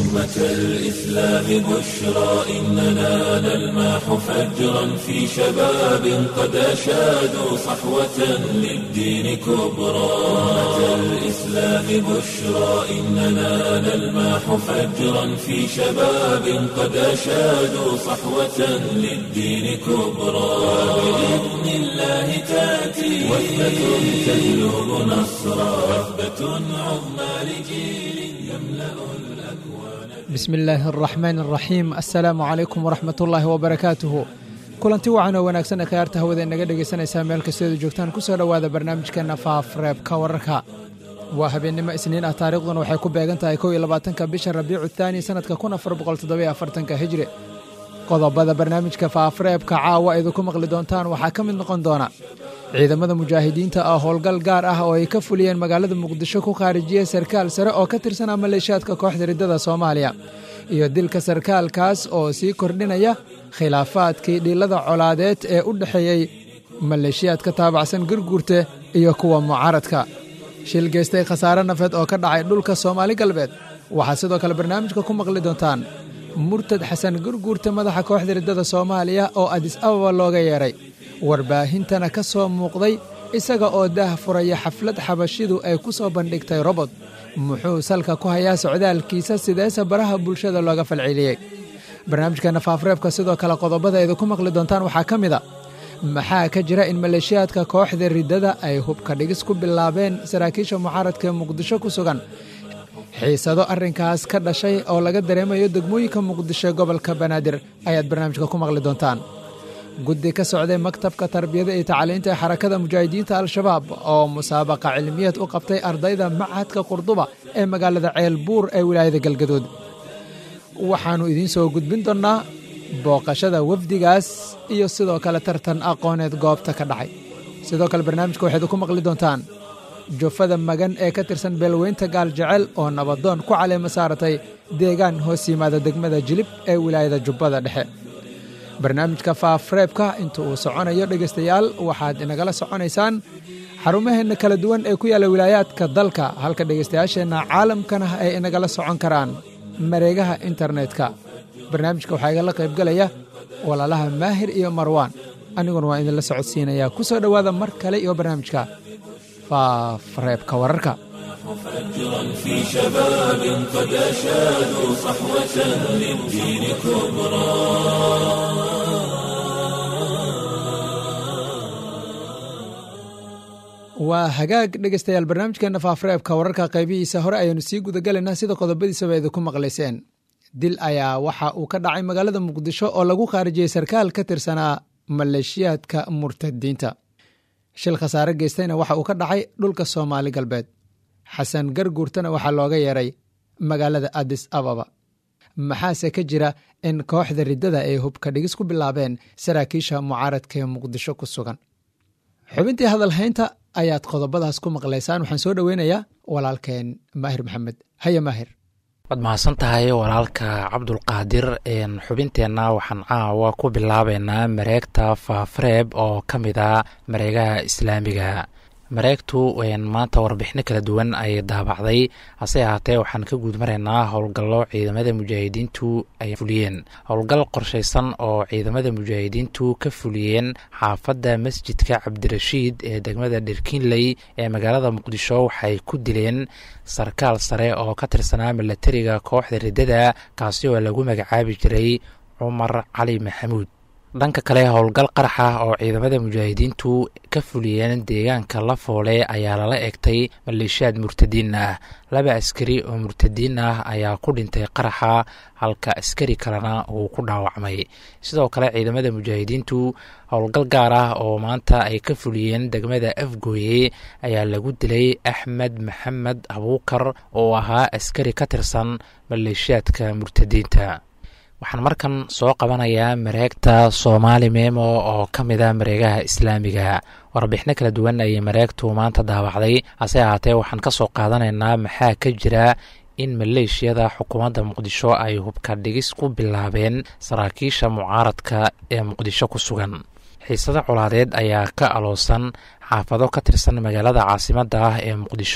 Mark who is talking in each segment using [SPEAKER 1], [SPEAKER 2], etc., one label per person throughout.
[SPEAKER 1] أمة الإسلام بشرى إننا نلمح فجرا في شباب قد أشادوا صحوة للدين كبرى أمة الإسلام بشرى إننا نلمح فجرا في شباب قد أشادوا صحوة للدين كبرى بإذن الله تأتي وثبة تجلب نصرا وثبة عظمى لجيل يملأ الأكوان
[SPEAKER 2] bismi illaahi araxmaan araxiim assalaamu calaykum waraxmat ullaahi wabarakaatuhu kulanti wacan oo wanaagsan ee khiyaarta hawada inaga dhegaysanaysaa meel kastoedu joogtaan ku soo dhowaada barnaamijkeenna faafreebka wararka waa habeennimo isniin ah taariikhduna waxay ku beegan tahay kow iyo labaatanka bisha rabiicu thaani sannadka kun afar boqol toddobiyo afartanka hijri qodobada barnaamijka faafreebka caawa idinku maqli doontaan waxaa ka mid noqon doona ciidamada mujaahidiinta ah howlgal gaar ah oo ay ka fuliyeen magaalada muqdisho ku khaarijiyey sarkaal sare oo ka tirsanaa maleeshiyaadka kooxda riddada soomaaliya iyo dilka sarkaalkaas oo sii kordhinaya khilaafaadkii dhiilada colaadeed ee u dhexeeyey maleeshiyaadka taabacsan gurguurte iyo kuwa mucaaradka shil geystay khasaare nafeed oo ka dhacay dhulka soomaali galbeed waxaad sidoo kale barnaamijka ku maqli doontaan murtad xasan gurguurta madaxa kooxda riddada soomaaliya oo adis ababa looga yeedhay warbaahintana ka soo muuqday isaga oo daah furaya xaflad xabashidu ay ku soo bandhigtay robot muxuu salka ku hayaa socdaalkiisa sideese baraha bulshada looga falceliyey barnaamijkeenna faafreebka sidoo kale qodobada idinku maqli doontaan waxaa ka mid a maxaa ka jira in maleeshiyaadka kooxda riddada ay hubka dhigis ku bilaabeen saraakiisha mucaaradka ee muqdisho ku sugan xiisado arrinkaas ka dhashay oo laga dareemayo degmooyinka muqdisho gobolka banaadir ayaad barnaamijka ku maqli doontaan guddi ka socday maktabka tarbiyada iyo tacliinta ee xarakada mujaahidiinta al-shabaab oo musaabaqa cilmiyeed u qabtay ardayda machadka qurduba ee magaalada ceelbuur ee wilaayada galgaduud waxaannu idiin soo gudbin doonnaa booqashada wafdigaas iyo sidoo kale tartan aqooneed goobta ka dhacay sidoo kale barnaamijka waxayd ku maqli doontaan jufada magan ee ka tirsan beelweynta gaal jecel oo nabadoon ku caleema saaratay deegaan hoos yimaada degmada jilib ee wilaayada jubbada dhexe barnaamijka faafreebka inta uu soconayo dhegaystayaal waxaad inagala soconaysaan xarumaheenna kala duwan ee ku yaalla wilaayaadka dalka halka dhegaystayaasheenna caalamkana ay inagala socon karaan mareegaha internetka barnaamijka waxaa igala qaybgalaya walaalaha maahir iyo marwaan aniguna waa idinla socodsiinayaa ku soo dhowaada mar kale iyo barnaamijka faafreebka wararka
[SPEAKER 1] فجرا في شباب قد أشادوا صحوة للدين كبرى
[SPEAKER 2] waa hagaag dhegaystayaal barnaamijkeenna faafreebka wararka qaybihiisa hore ayaanu sii gudagalaynaa sida qodobadiisaba idinku maqlayseen dil ayaa waxa uu ka dhacay magaalada muqdisho oo lagu khaarijiyey sarkaal ka tirsanaa maleeshiyaadka murtadiinta shil khasaare geystayna waxa uu ka dhacay dhulka soomaali galbeed xasan garguurtana waxaa looga yeeray magaalada adis ababa maxaase ka jira in kooxda riddada ay hubka dhigis ku bilaabeen saraakiisha mucaaradka ee muqdisho ku sugan xubintii hadalhaynta ayaad qodobadaas ku maqlaysaan waxaan soo dhoweynayaa walaalkeen maahir maxamed haya maahir
[SPEAKER 3] waad mahadsan tahay walaalka cabdulqaadir xubinteenna waxaan caawa ku bilaabeynaa mareegta faafreeb oo ka mid a mareegaha islaamiga mareegtu maanta warbixino kala duwan ay daabacday hase ahaatee waxaan ka guud maraynaa howlgallo ciidamada mujaahidiintu ay fuliyeen howlgal qorshaysan oo ciidamada mujaahidiintu ka fuliyeen xaafadda masjidka cabdirashiid ee degmada dherkinley ee magaalada muqdisho waxay ku dileen sarkaal sare oo ka tirsanaa milatariga kooxda riddada kaasi oo lagu magacaabi jiray cumar cali maxamuud dhanka kale howlgal qarax ah oo ciidamada mujaahidiintu ka fuliyeen deegaanka lafoole ayaa lala egtay maleeshiyaad murtadiin ah laba askari oo murtadiin ah ayaa ku dhintay qaraxa halka askari kalena uu ku dhaawacmay sidoo kale ciidamada mujaahidiintu howlgal gaar ah oo maanta ay ka fuliyeen degmada afgooye ayaa lagu dilay axmed maxamed abuukar oo ahaa askari ka tirsan maleeshiyaadka murtadiinta waxaan markan soo qabanayaa mareegta soomaali memo oo ka mid a mareegaha islaamiga warbixino kala duwan ayay mareegtu maanta daawacday hase ahaatee waxaan ka soo qaadanaynaa maxaa ka jira in maleeshiyada xukuumadda muqdisho ay hubka dhigis ku bilaabeen saraakiisha mucaaradka ee muqdisho ku sugan xiisado colaadeed ayaa ka aloosan xaafado ka tirsan magaalada caasimadda ah ee muqdisho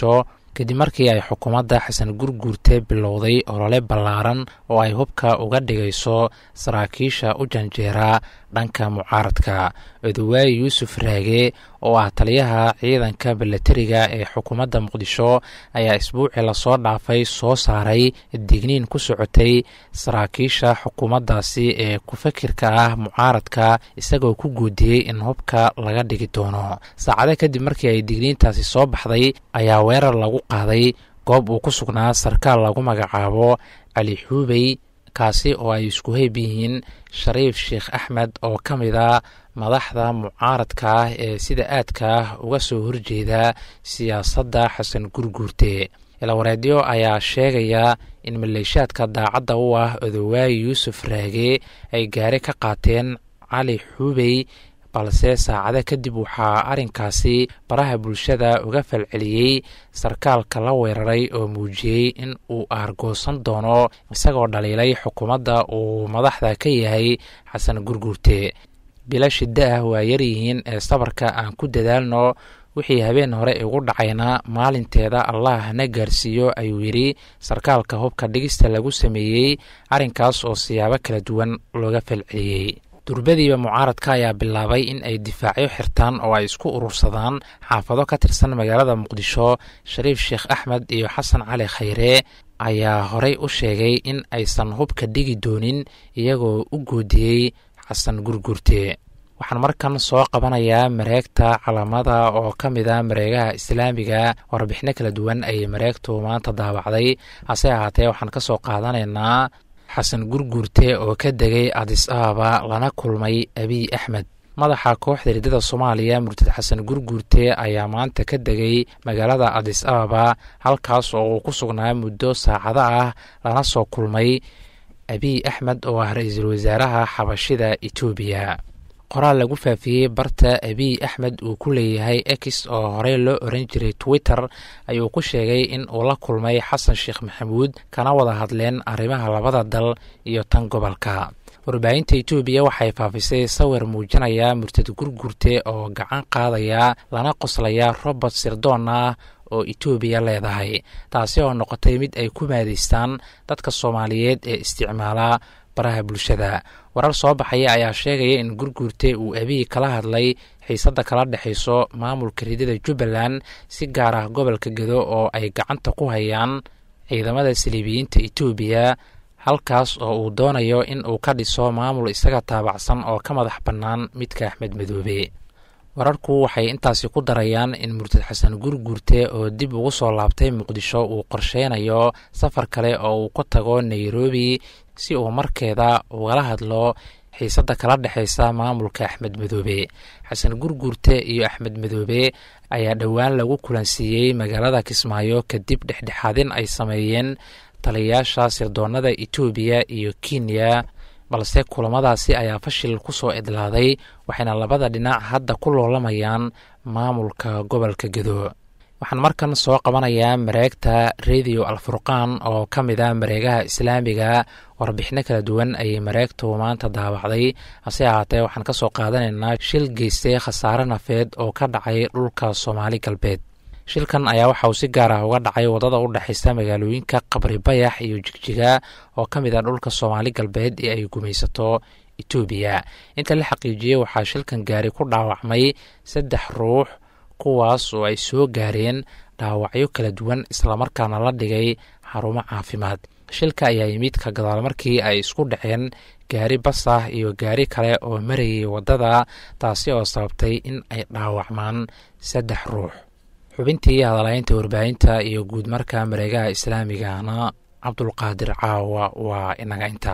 [SPEAKER 3] kadib markii ay xukuumadda xasan gurguurte bilowday olole ballaaran oo ay hubka uga dhigayso saraakiisha u janjeera dhanka mucaaradka odawaay yuusuf raage oo ah taliyaha ciidanka balatariga ee xukuumadda muqdisho ayaa isbuucii lasoo dhaafay soo saaray digniin ku socotay saraakiisha xukuumaddaasi ee ku-fakirka ah mucaaradka isagoo ku guudiyey in hubka laga dhigi doono saacado kadib markii ay digniintaasi soo baxday ayaa weerar lagu qaaday goob uu ku sugnaa sarkaal lagu magacaabo cali xuubey kaasi oo ay isku heyb yihiin shariif sheekh axmed oo ka mid a madaxda mucaaradka ah ee sida aadka ah uga soo horjeeda siyaasadda xasan gurguurte ilawareedyo ayaa sheegaya in maleeshaadka daacadda u ah odawaay yuusuf raage ay gaari ka qaateen cali xuubey balse saacado kadib waxaa arrinkaasi baraha bulshada uga falceliyey sarkaalka la weeraray oo muujiyey in uu aargoosan doono isagoo dhaliilay xukuumadda uu madaxda ka yahay xasan gurguurte bila shiddo ah waa yaryihiin ee sabarka aan ku dadaalno wixii habeen hore igu dhacayna maalinteeda allah na gaarsiiyo ayuu yidhi sarkaalka hubka dhigista lagu sameeyey arrinkaas oo siyaabo kala duwan looga falceliyey durbadiiba mucaaradka ayaa bilaabay in ay difaacyo xirtaan oo ay isku urursadaan xaafado ka tirsan magaalada muqdisho shariif sheekh axmed iyo xasan cali khayre ayaa horey u sheegay in aysan hubka dhigi doonin iyagoo u goodiyey xasan gurgurte waxaan markan soo qabanayaa mareegta calamada oo ka mid a mareegaha islaamiga warbixino kala duwan ayay mareegtu maanta daabacday hase ahaatee waxaan ka soo qaadanaynaa xasan gurguurte oo ka degay adis ababa lana kulmay abiy axmed madaxa kooxda riddada soomaaliya murtad xasan gurguurte ayaa maanta ka degay magaalada adis ababa halkaas oo uu ku sugnaa muddo saacado ah lana soo kulmay abiy axmed oo ah ra-iisul wasaaraha xabashida etoobiya qoraal lagu faafiyey barta abiy axmed uu ku leeyahay ex oo horey loo oran jiray twitter ayuu ku sheegay in uu la kulmay xasan sheekh maxamuud kana wada hadleen arrimaha labada dal iyo tan gobolka warbaahinta etoobiya waxay faafisay sawir muujinaya murtad gurgurte oo gacan qaadaya lana qoslaya robert sirdoon ah oo etoobiya leedahay taasi oo noqotay mid ay ku maadaystaan dadka soomaaliyeed ee isticmaala baraha bulshada warar soo baxaya ayaa sheegaya in gurguurte uu abiy kala hadlay xiisadda kala dhexayso maamulka ridada jubbaland si gaar ah gobolka gedo oo ay gacanta ku hayaan ciidamada saliibiyiinta etoobiya halkaas oo uu doonayo in uu ka dhiso maamul isaga taabacsan oo ka madax bannaan midka axmed madoobe wararku waxay intaasi ku darayaan in murtad xasan gurguurte oo dib ugu soo laabtay muqdisho uu qorsheynayo safar kale oo uu ku tago nairobi si uu markeeda ugala hadlo xiisadda kala dhexaysa maamulka axmed madoobe xasan gurguurte iyo axmed madoobe ayaa dhowaan lagu kulansiiyey magaalada kismaayo kadib dhexdhexaadin ay sameeyeen taliyayaasha sirdoonada etoobiya iyo kenya balse kulamadaasi ayaa fashil ku soo idlaaday waxayna labada dhinac hadda ku loolamayaan maamulka gobolka gedo waxaan markan soo qabanayaa mareegta radio alfurqaan oo ka mid a mareegaha islaamiga warbixino kala duwan ayay mareegtu maanta daawacday hase ahaatee waxaan ka soo qaadanaynaa shil geystay khasaare nafeed oo ka dhacay dhulka soomaali galbeed shilkan ayaa waxa uu si gaar ah uga dhacay wadada u dhexaysa magaalooyinka qabri bayax iyo jigjiga oo ka mid ah dhulka soomaali galbeed ee ay gumaysato etoobiya inta la xaqiijiyey waxaa shilkan gaari ku dhaawacmay saddex ruux kuwaas oo ay soo gaareen dhaawacyo kala duwan islamarkaana la dhigay xarumo caafimaad shilka ayaa yimid ka gadaal markii ay isku dhaceen gaari bas ah iyo gaari kale oo marayay waddada taasi oo sababtay in ay dhaawacmaan saddex ruux xubintii hadalaynta warbaahinta iyo guud marka mareegaha islaamigana cabdulqaadir caawa waa inaga inta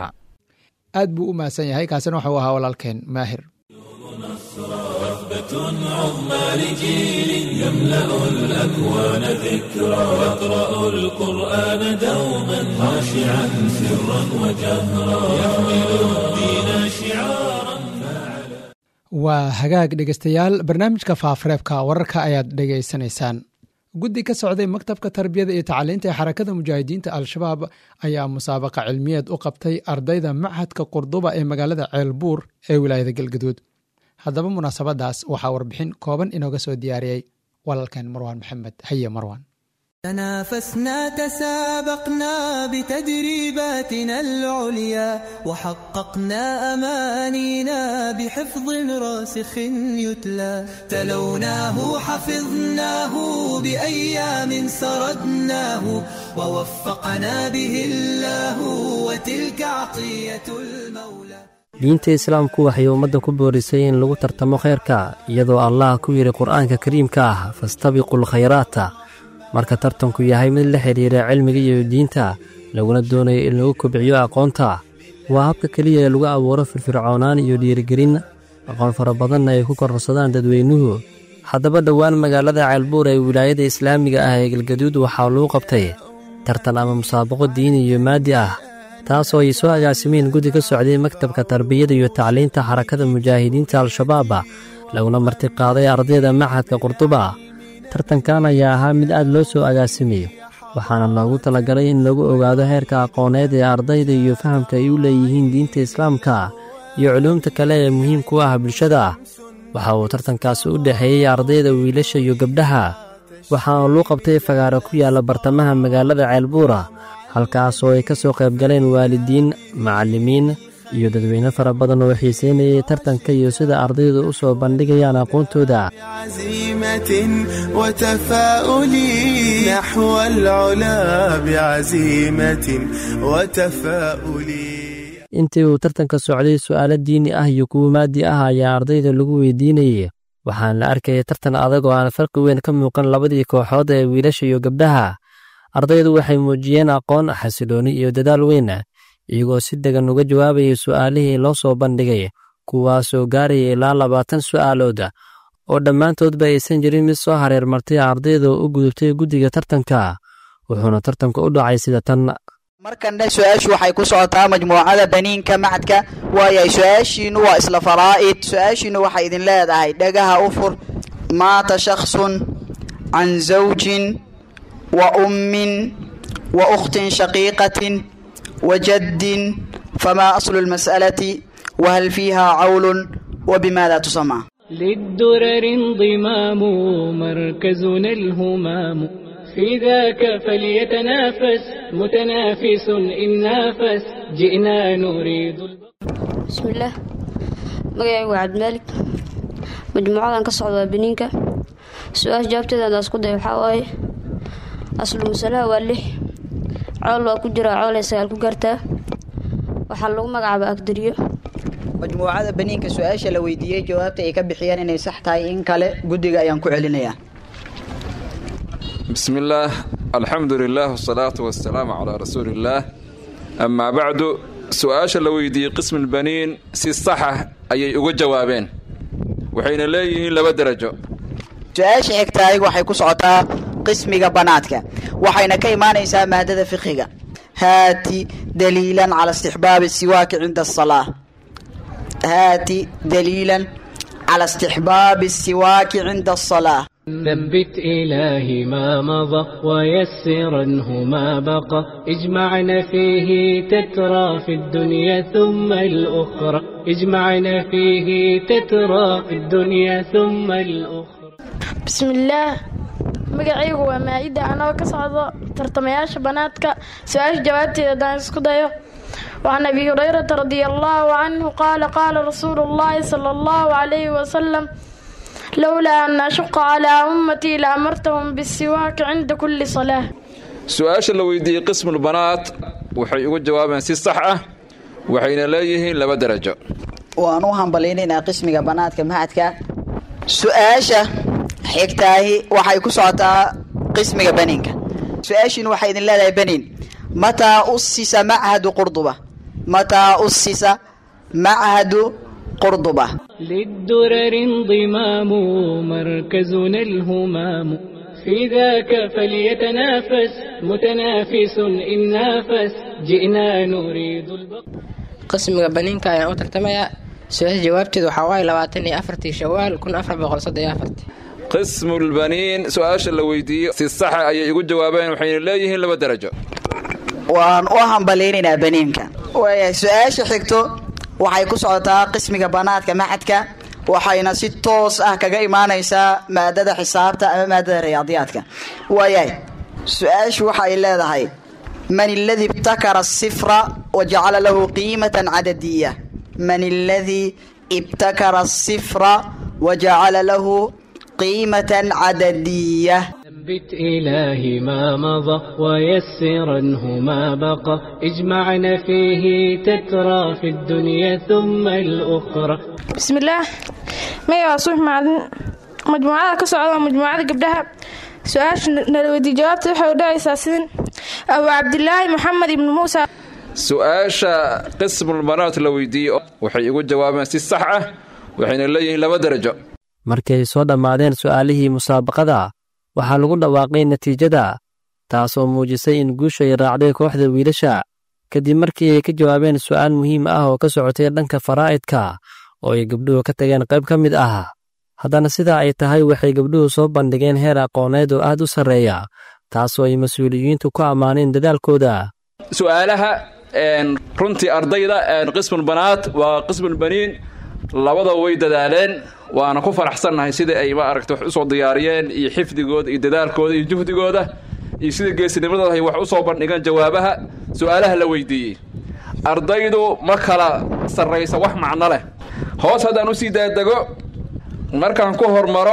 [SPEAKER 2] aad buu u mahadsan yahay kaasina waxau ahaa walaalkeen maahir
[SPEAKER 1] وثبة عظمى لجيل يملأ الأكوان ذكرى يقرأ القرآن دوما خاشعا سرا وجهرا يحمل الدين شعارا
[SPEAKER 2] waa hagaag dhegeystayaal barnaamijka faafareebka wararka ayaad dhegaysanaysaan guddi ka socday maktabka tarbiyada iyo tacaliinta ee xarakada mujaahidiinta al-shabaab ayaa musaabaqa cilmiyeed u qabtay ardayda machadka qurduba ee magaalada ceelbuur ee wilaayada galgaduud haddaba munaasabadaas waxaa warbixin kooban inooga soo diyaariyey walaalkeen marwaan maxamed haye marwaan
[SPEAKER 4] تنافسنا تسابقنا بتدريباتنا العليا وحققنا أمانينا بحفظ راسخ يتلى تلوناه حفظناه بأيام سردناه ووفقنا به الله وتلك عطية المولى
[SPEAKER 5] diinta islaamku waxay ummadda ku boorisay in lagu tartamo khayrka iyadoo allah ku yidhi qur'aanka kariimka ah fastabiqul khayraata marka tartanku yahay mid la xidhiira cilmiga iyo diinta laguna doonayo in lagu kobciyo aqoonta waa habka keliya ee lagu abuuro firfircoonaan iyo dhiirigelin aqoon fara badanna ay ku kororsadaan dadweynuhu haddaba dhowaan magaalada ceelbuur ee wilaayada islaamiga ah ee galgaduud waxaa lagu qabtay tartan ama musaabaqo diini iyo maadi ah taasoo ay soo agaasimeen guddi ka socday maktabka tarbiyada iyo tacliinta xarakada mujaahidiinta al-shabaaba laguna martiqaaday ardayda machadka qurduba tartankan ayaa ahaa mid aad loo soo agaasimayo waxaana loogu talagalay in lagu ogaado heerka aqooneed ee ardayda iyo fahamka ay u leeyihiin diinta islaamka iyo culuumta kale ee muhiimku ah bulshada waxa uu tartankaasi u dhexeeyey ardayda wiilasha iyo gabdhaha waxaana luu qabtay fagaaro ku yaalla bartamaha magaalada ceelbuura halkaasoo ay ka soo qayb galeen waalidiin macallimiin iyo dadweyne fara badan oo xiiseynayay tartanka iyo sida ardaydu u soo bandhigayaan aqoontooda
[SPEAKER 6] بعزيمة وتفاؤل نحو العلا بعزيمة وتفاؤل
[SPEAKER 5] intii uu tartanka socday su'aalo diini ah iyo kuwo maadi ah ayaa ardayda lagu weydiinayay waxaana la arkayay tartan adag oo aan farqi weyn ka muuqan labadii kooxood ee wiilasha iyo gabdhaha ardaydu waxay muujiyeen aqoon xasilooni iyo dadaal weyn iyagoo si degan uga jawaabayay su'aalihii loo soo bandhigay kuwaasoo gaaraya ilaa labaatan su'aalood oo dhammaantoodba aysan jirin mid soo hareer martay ardayda oo u gudubtay guddiga tartanka wuxuuna tartanka u dhacay sida tan
[SPEAKER 7] markanna su-aashu waxay ku socotaa majmuucada baniinka macadka waayahay su-aashiinu waa isla faraa'id su-aashiinu waxay idin leedahay dhagaha u fur maata shakhsun can zawjin wa ummin wa ukhtin shaqiiqatin wa jaddin famaa aslu lmas'alati wahal fiiha cawlun wa bimaada tusamaa
[SPEAKER 8] للدرر انضمام مركزنا الهمام في ذاك فليتنافس متنافس إن نافس جئنا نريد
[SPEAKER 9] بسم الله magacaygu waa cabdimaalik majmuucadan ka socda waa beniinka su-aasha jawaabteeda hadaan isku day waxaa waaye aslu masalaha waa lix cool waa ku jiraa coolay sagaal ku gaartaa waxaa lagu magacaabaa agdariyo
[SPEAKER 7] majmuucada baniinka su-aasha la weydiiyey jawaabta ay ka bixiyeen inay sax tahay in kale guddiga ayaan ku celinayaa
[SPEAKER 10] بسم الله الحمد لله والصلاة والسلام على رسول الله أما بعد سؤال لو يدي قسم البنين سي صحة أي uga jawaabeen waxayna leeyihiin laba darajo
[SPEAKER 7] su-aasha xigtaay waxay ku socotaa qismiga banaadka waxayna ka imaanaysaa maadada fiqiga haati daliilan cala istixbaabi siwaaki cinda asalaa haati daliilan cala istixbaabi siwaaki cinda asalaa
[SPEAKER 8] ثبت إلهي ما مضى ويسرنه ما بقى اجمعنا فيه تترى في الدنيا ثم الأخرى اجمعنا فيه تترى في الدنيا ثم الأخرى
[SPEAKER 11] بسم الله magacaygu waa maa-ida anoo ka socdo tartamayaasha banaadka su-aasha jawaabteeda haddaan isku dayo وعن أبي هريرة رضي الله عنه قال قال رسول الله صلى الله عليه وسلم لولا أن أشق على أمتي لأمرتهم بالسواك عند كل صلاة
[SPEAKER 10] su-aasha la weydiiyey qismulbanaat waxay uga jawaabeen si sax ah waxayna leeyihiin laba darajo
[SPEAKER 7] waan u hambalaynaynaa qismiga banaadka mahadka su-aasha xigtaahi waxay ku socotaa qismiga baniinka su-aashiina waxay idin leedahay baniin mataa usisa machadu qurduba mataa usisa machadu qurduba
[SPEAKER 8] للدرر انضمام مركزنا الهمام في ذاك فليتنافس متنافس إن نافس جئنا نريد البقاء
[SPEAKER 12] qismiga baniinka ayaan u tartamayaa su-aasha jawaabteedu waxaa waaye labaatan iyo afartii shawaal kun afar boqol soddon iyo afartii
[SPEAKER 10] qismulbaniin su-aasha la weydiiyey si saxa ayay ugu jawaabeen waxayna leeyihiin laba darajo
[SPEAKER 7] waan u hambalaynaynaa baniinka waayahay su-aasha xigto waxay ku socotaa qismiga banaadka maxadka waxayna si toos ah kaga imaanaysaa maadada xisaabta ama maadada riyaadiyaadka waayahay su-aashu waxa ay leedahay man aladii ibtakara asifra wa jacala lahu qiimatan cadadiya man aladii ibtakara asifra wa jacala lahu qiimatan cadadiya
[SPEAKER 8] ثبت إلهي ما مضى ويسرنه ما بقى اجمعنا فيه تترى في الدنيا ثم الأخرى
[SPEAKER 11] بسم الله مaya waa suux macalin majmuucada ka socda waa majmuucada gabdhaha su-aasha nala weydiiy jawaabta waxay u dhacaysaa sidin abu cabdilaahi moxamed ibnu muusa
[SPEAKER 10] su-aasha qismulbanaat la weydiiyey waxay igu jawaabeen si sax ah waxayna leeyihiin laba darajo
[SPEAKER 5] markay soo dhammaadeen su'aalihii musaabaqada waxaa lagu dhawaaqay natiijada taasoo muujisay in guushu ay raacday kooxda wiilasha kadib markii ay ka jawaabeen su'aal muhiim ah oo ka socotay dhanka faraa'idka oo ay gabdhuhu ka tageen qayb ka mid ah haddana sidaa ay tahay waxay gabdhuhu soo bandhigeen heer aqooneed oo aad u sarreeya taasoo ay mas-uuliyiintu ku ammaaneen dadaalkooda
[SPEAKER 10] su'aalaha runtii ardayda qismulbanaat waa qismulbaniin labada way dadaaleen waana ku faraxsannahay sida ay ma aragta wax usoo diyaariyeen iyo xifdigooda iyo dadaalkooda iyo juhdigooda iyo sida geesinimadooda ay wax u soo bandhigeen jawaabaha su'aalaha la weydiiyey ardaydu ma kala sarraysa wax macno leh hoos haddaan usii daadego markaan ku hormaro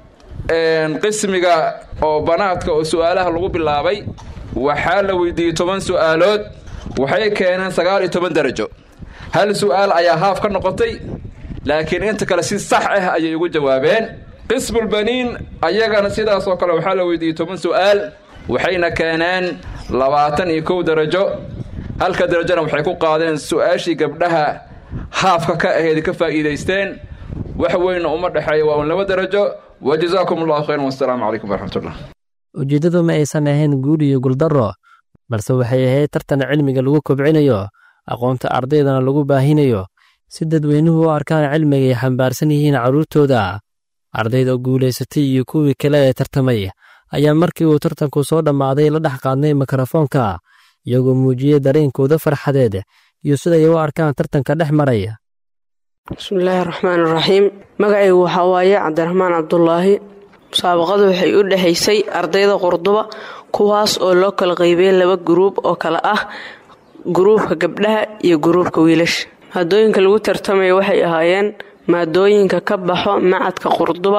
[SPEAKER 10] qismiga oo banaadka oo su'aalaha lagu bilaabay waxaa la weydiiyey toban su'aalood waxay keeneen sagaal iyo toban darajo hal su'aal ayaa haaf ka noqotay laakiin inta kale si sax ah ayay ugu jawaabeen qismulbaniin ayagana sidaas oo kale waxaa la weydiiyey toban su'aal waxayna keeneen labaatan iyo kow darajo halka darajona waxay ku qaadeen su-aashii gabdhaha haafka ka aheyd ka faa'iidaysteen wax weynna uma dhexeeya waa un laba darajo wa jazaakum allahu khayran wassalaamu calaykum waraxmatullah
[SPEAKER 5] ujeeddadu ma aysan ahayn guul iyo guuldarro balse waxay ahayd tartan cilmiga lagu kobcinayo aqoonta ardaydana lagu baahinayo si dadweynuhu u arkaan cilmiga ay xambaarsan yihiin carruurtooda ardayda guulaysatay iyo kuwii kale ee tartamay ayaa markii uu tartanku soo dhammaaday la dhex qaadnay mikrofoonka iyagoo muujiyey dareenkooda farxadeed iyo siday u arkaan tartanka dhex maraya
[SPEAKER 13] bismillaahi raxmaan iraxiim magacaygu waxaa waaye cabdiraxmaan cabdulaahi musaabaqadu waxay u dhexaysay ardayda qurduba kuwaas oo loo kala qaybiyey laba guruub oo kale ah guruubka gabdhaha iyo guruubka wiilasha maadooyinka lagu tartamaya waxay ahaayeen maadooyinka ka baxo macadka qurduba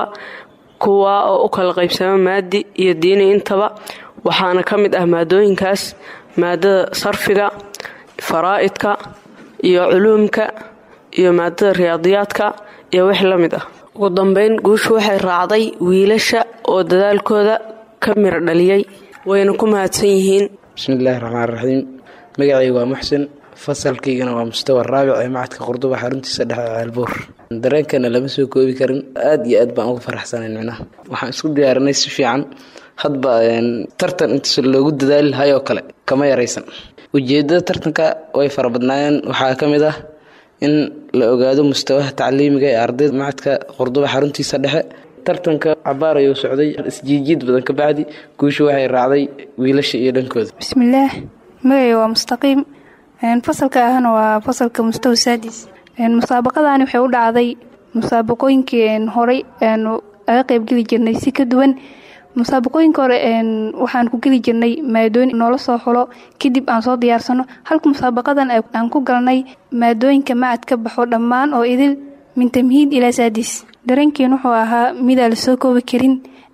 [SPEAKER 13] kuwaa oo u kala qaybsamo maadi iyo diini intaba waxaana ka mid ah maadooyinkaas maadada sarfiga faraa'idka iyo culuumka iyo maadada riyaadiyaadka iyo wix la mid ah ugu dambeyn guushu waxay raacday wiilasha oo dadaalkooda ka miro dhaliyey wayna ku mahadsan yihiin
[SPEAKER 14] bismillaahi raxmaan raxiim magacaygu waa muxsin fasalkaygana waa mustawa raabic ee macadka qurduba xaruntiisa dhexe ceelbuur dareenkana lama soo koobi karin aad iyo aad baan uga faraxsanayn micnaha waxaan isku diyaarinay si fiican hadba tartan intaas loogu dadaali lahay oo kale kama yaraysan ujeedada tartanka way fara badnaayeen waxaa ka mid ah in la ogaado mustawaha tacliimiga ee ardayda macadka qurduba xaruntiisa dhexe tartanka cabaar ayuu socday isjiijiid badan ka bacdi guusha waxay raacday wiilasha iyo dhankooda
[SPEAKER 15] bismillaah magacay waa mustaqiim fasalka ahna waa fasalka mustawa saadis musaabaqadani waxay u dhacday musaabaqooyinkii horey aanu aga qeybgeli jirnay si ka duwan musaabaqooyinka hore waxaan ku geli jirnay maadooyin noola soo xulo kadib aan soo diyaarsano halka musaabaqadan aan ku galnay maadooyinka macad ka baxo dhammaan oo idil min tamhiid ilaa saadis dareenkiin wuxuu ahaa midaan la soo koobi karin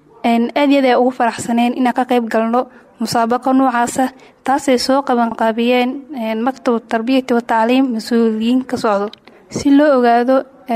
[SPEAKER 15] aad yaad ay ugu faraxsaneen inaan ka qayb galno musaabaqa noocaasa taasay soo qabanqaabiyeen maktab tarbiyati wa tacliim mas-uuliyiin ka socdo si loo ogaado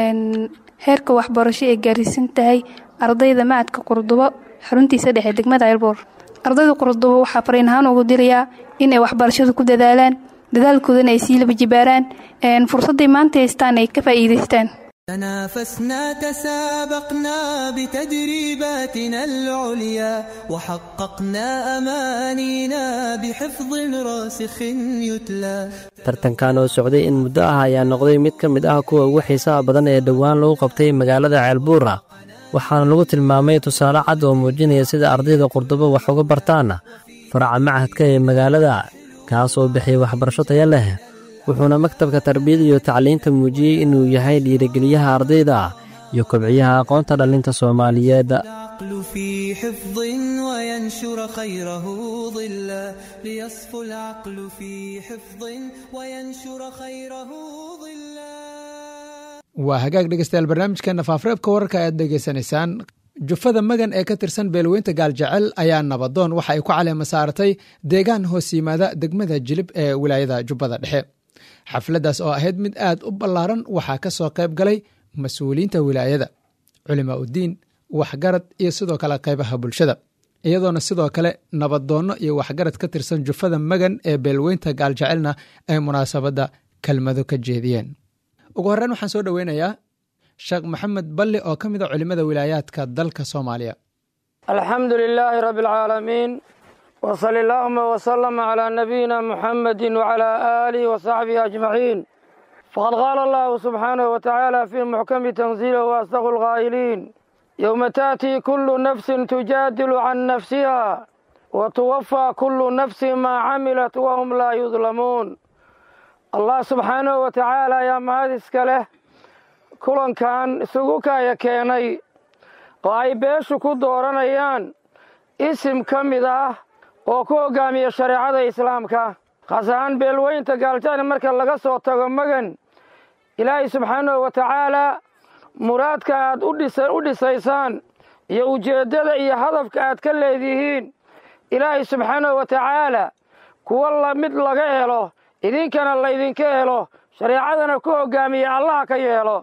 [SPEAKER 15] heerka waxbarasho ee gaarsiisan tahay ardayda macadka qurdubo xaruntiisa dhexe degmada ceelboor ardayda qurdubo waxaa fariin ahaan ugu dirayaa inay waxbarashadu ku dadaalaan dadaalkoodana ay sii laba jibaaraan fursadday maanta haystaan ay ka faa'iidaystaan
[SPEAKER 4] تنافسنا تسابقنا بتدريباتنا العليا وحققنا أمانينا بحفظ راسخ يتلى
[SPEAKER 5] tartankan oo socday in muddo ah ayaa noqday mid ka mid ah kuwa ugu xiisaha badan ee dhowaan lagu qabtay magaalada ceelbuura waxaana lagu tilmaamay tusaale cad oo muujinaya sida ardayda qurdubo wax uga bartaan faraca macadka ee magaalada kaas oo bixiyay waxbarasho taya leh wuxuuna maktabka tarbiyada iyo tacliinta muujiyey inuu yahay dhiirigeliyaha ardayda iyo kobciyaha aqoonta dhallinta soomaaliyeed
[SPEAKER 4] العقل في حفظ وينشر خيره ظلا ليصفو العقل في حفظ وينشر خيره ظلا
[SPEAKER 2] waa hagaag dhegeystayaal barnaamijkeena faafreebka wararka ayaad dhegeysanaysaan jufada magan ee ka tirsan beelweynta gaaljecel ayaa nabadoon waxa ay ku caleema saaratay deegaan hoos yimaada degmada jilib ee wilaayada jubbada dhexe xafladdaas oo ahayd mid aad u ballaaran waxaa ka soo qayb galay mas-uuliyiinta wilaayada culimaa uddiin waxgarad iyo sidoo kale qaybaha bulshada iyadoona sidoo kale nabadoonno iyo waxgarad ka tirsan jufada magan ee beelweynta gaaljecelna ay munaasabadda kelmado ka jeediyeen ugu horreyn waxaan soo dhoweynayaa sheekh maxamed balli oo ka mid a culimmada wilaayaadka dalka soomaaliya
[SPEAKER 16] alxamdu lilaahi rabbi alcaalamiin wsali allaahuma wslama calaa nabiyina muxamedi wcalaa aalihi wasaxbihi ajmaciin faqad qaala allahu subxaanahu wa tacaala fii muxkami tanziilih waasdaqu lqaa'iliin yowma taatii kullu nafsin tujaadilu can nafsiha wa tuwafaa kullu nafsin maa camilat wahum laa yudlamuun allah subxaanahu wa tacaala ayaa mahad iska leh kulankan isugu kaaya keenay oo ay beeshu ku dooranayaan isim ka mid ah oo ku hoggaamiya shareecada islaamka khaas ahaan beelweynta gaaljacni marka laga soo tago magan ilaahay subxaanahu wa tacaalaa muraadka aad u dhisaysaan iyo ujeeddada iyo hadafka aad ka leedihiin ilaahay subxaanahu wa tacaalaa kuwa la mid laga helo idinkana laydinka helo shareecadana ku hoggaamiya allaha ka yeelo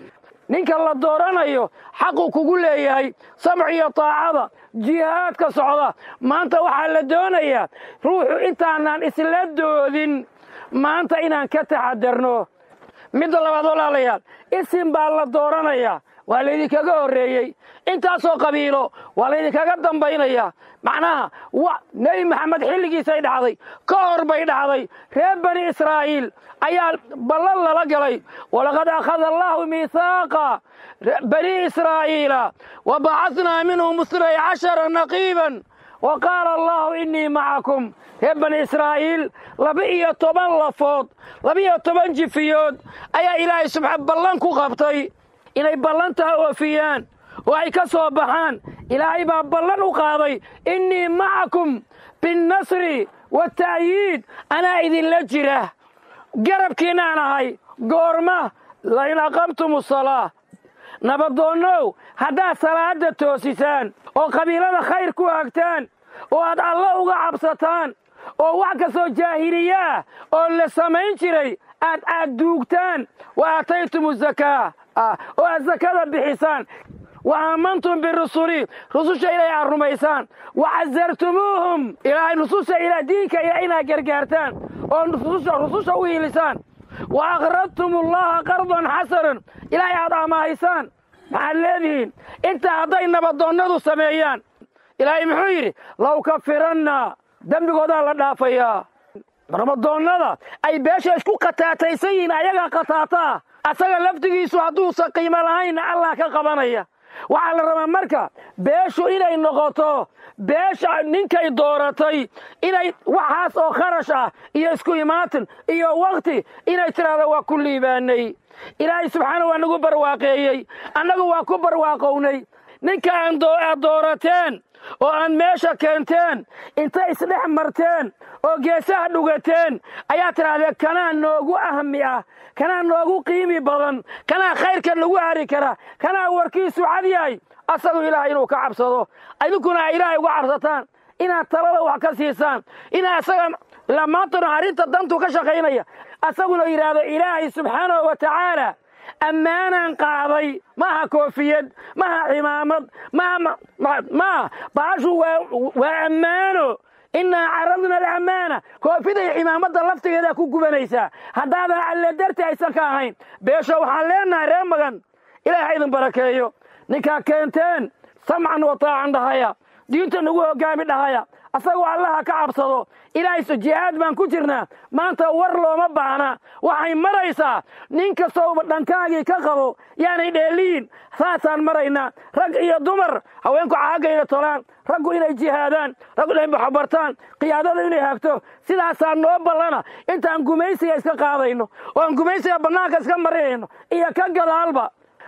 [SPEAKER 16] ninka la dooranayo xaqu kugu leeyahay samc iyo taacada jihaadka socda maanta waxaa la doonayaa ruuxu intaanaan isla doodin maanta inaan ka taxadarno midda labaad walaalayaal isim baa la dooranayaa waa laydinkaga horreeyey intaasoo qabiilo waa laydinkaga dambaynaya macnaha nebi maxamed xilligiisay dhacday ka hor bay dhacday reer bani israa'iil ayaa ballan lala galay walaqad akhada allaahu miihaaqa bani israa'iila wa bacadnaa minhum isnay cashara naqiiban wa qaala allaahu innii macakum reer bani israa'iil laba-iyo toban lafood laba-iyo toban jifiyood ayaa ilaahay subxa ballan ku qabtay inay ballantaa oofiyaan oo ay ka soo baxaan ilaahay baa ballan u qaaday innii macakum binnasri wata'yiid anaa idinla jira garabkiinaan ahay goorma lain aqamtum asalaa nabadoonnow haddaad salaadda toosisaan oo qabiilada khayr ku hagtaan oo aad alla uga cabsataan oo wax kastoo jaahiliyaah oo la samayn jiray aad aad duugtaan wa aataytum azakaa oo aad sakada bixisaan wa aamantum birusuli rususha ilaahay aad rumaysaan wa casartumuuhum ilaahay rususha diinka ilaah inaad gargaartaan oo rususha u hiilisaan wa aqradtum allaha qardan xasanan ilaahay aad amaahaysaan maxaad leedihiin intaa hadday nabadoonnadu sameeyaan ilaahay muxuu yidhi law kafiranna dembigoodaa la dhaafayaa nabadoonnada ay beesha isku khataataysan yihiin ayagaa khataataa asaga laftigiisu hadduusan qiimo lahaynna allah ka qabanaya waxaa la rabaa marka beeshu inay noqoto beesha ninkay dooratay inay waxaas oo kharash ah iyo isku imaatin iyo wakhti inay tidhaahdo waa ku liibaanay ilaahay subxaana waa nagu barwaaqeeyey annagu waa ku barwaaqownay ninka aad doorateen oo aad meesha keenteen inta isdhex marteen oo geesaha dhugateen ayaa tidhahdeen kanaa noogu ahmi ah kanaa noogu qiimi badan kanaa khayrka nagu hari kara kanaa warkiisu cad yahay asagu ilaahay inuu ka cabsado idinkuna ay ilaahay uga cabsataan inaad talada wax ka siisaan inaad asaga ilaa maantana arrinta dantu ka shaqaynaya asaguna yidhaahdo ilaahay subxaanahu wa tacaala ammaanaan qaaday maaha koofiyad maaha cimaamad maaha baashu waa ammaano innaa caradna alamaana koofiday cimaamadda laftigeedaa ku gubanaysaa haddaadan alle darti aysan ka ahayn beesho waxaan leenahay ree magan ilaahay ha idin barakeeyo ninkaa keenteen samcan wa taacan dhahaya diinta nagu hoggaami dhahaya asagoo allaha ka cabsado ilaahay jihaad baan ku jirnaa maanta war looma baahna waxay maraysaa nin kastoo dhankaagii ka qabo yaanay dheeliyin saasaan maraynaa rag iyo dumar haweenku caagayna tolaan raggu inay jihaadaan raggu inay baxbartaan qiyaadada inay hagto sidaasaa noo ballana intaan gumaysiga iska qaadayno oo aan gumaysiga bannaanka iska marinayno iyo ka gadaalba